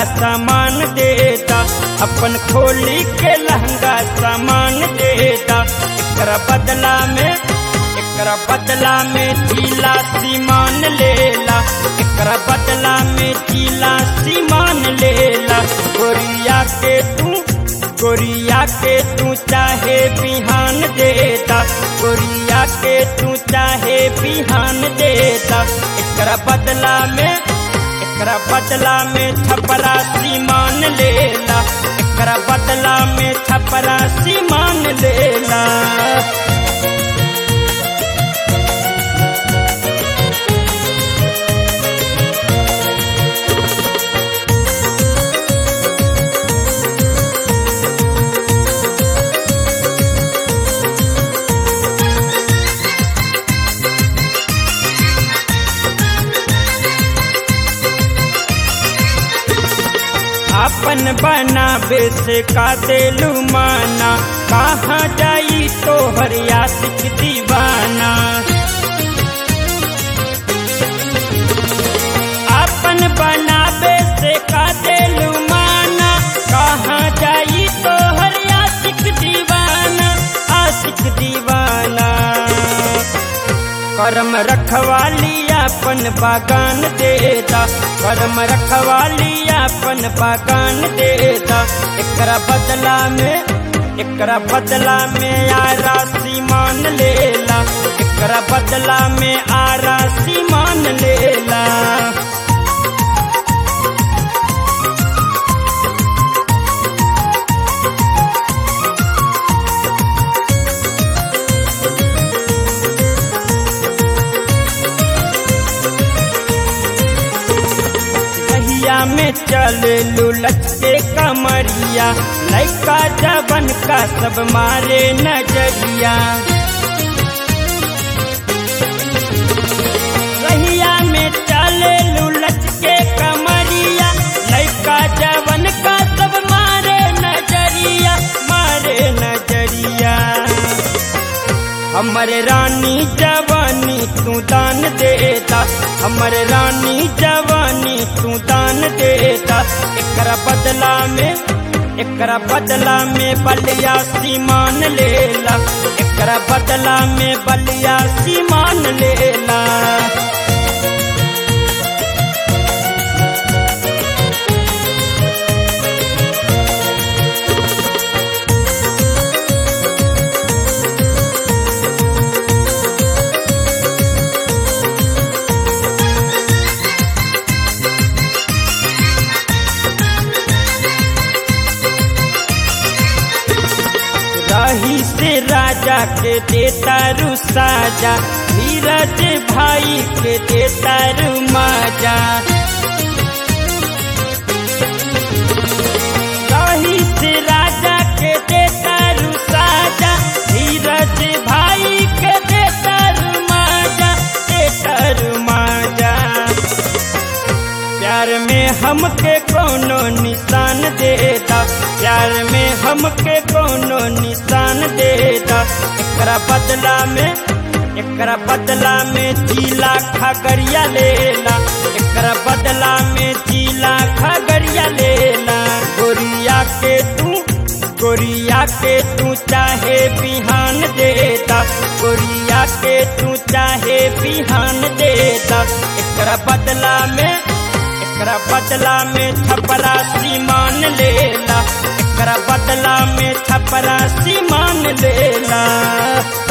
सामान देता अपन खोली के लहंगा सामान देता एकरा बदला में एकरा बदला में जिला सीमान लेला एकरा बदला में जिला सीमान लेला गोरिया के तू गोरिया के तू चाहे बिहान देता गोरिया के तू चाहे बिहान देता एकरा बदला में एकरा बदला में छपरा सीमान लेला एकरा बदला में छपरा सीमान लेला अपन बनाबे से का देलू माना कहाँ जाई तो हरियासिक दीवाना अपन बनाबे से का देलू माना कहाँ जाई तो हरियासिक दीवाना आशिक दीवाना करम रखवाली अपन बागान देता करम रखवाली अपन बागान देता एकरा बदला में एकरा बदला में आरा सीमान लेला एकरा बदला में आरा सीमान लेला कहिया में चल लुलच के कमरिया लैका जबन का सब मारे नजरिया कहिया में चल लुलच के कमरिया लैका जबन का सब मारे नजरिया मारे नजरिया हमर रानी जवानी तू दान देता हमर रानी जवानी तू दान देता एकरा बदला में एकरा बदला में बलिया सीमान लेला एकरा बदला में बलिया सीमान लेला रही से राजा के देता रू साजा धीरज भाई के देता रू माजा रही से राजा के देता रू साजा धीरज भाई के देता रू माजा देता रू माजा प्यार में हमके कोनो निशान देता प्यार में हमके कोनो निशान देता एकरा बदला में एकरा बदला में जिला खगड़िया लेला एकरा बदला में जिला खगड़िया लेला गोरिया के तू गोरिया के तू चाहे बिहान देता गोरिया के तू चाहे बिहान देता एकरा बदला में एकरा बदला में छपरा सीमान लेला एकरा बदला में छपरा सीमान लेला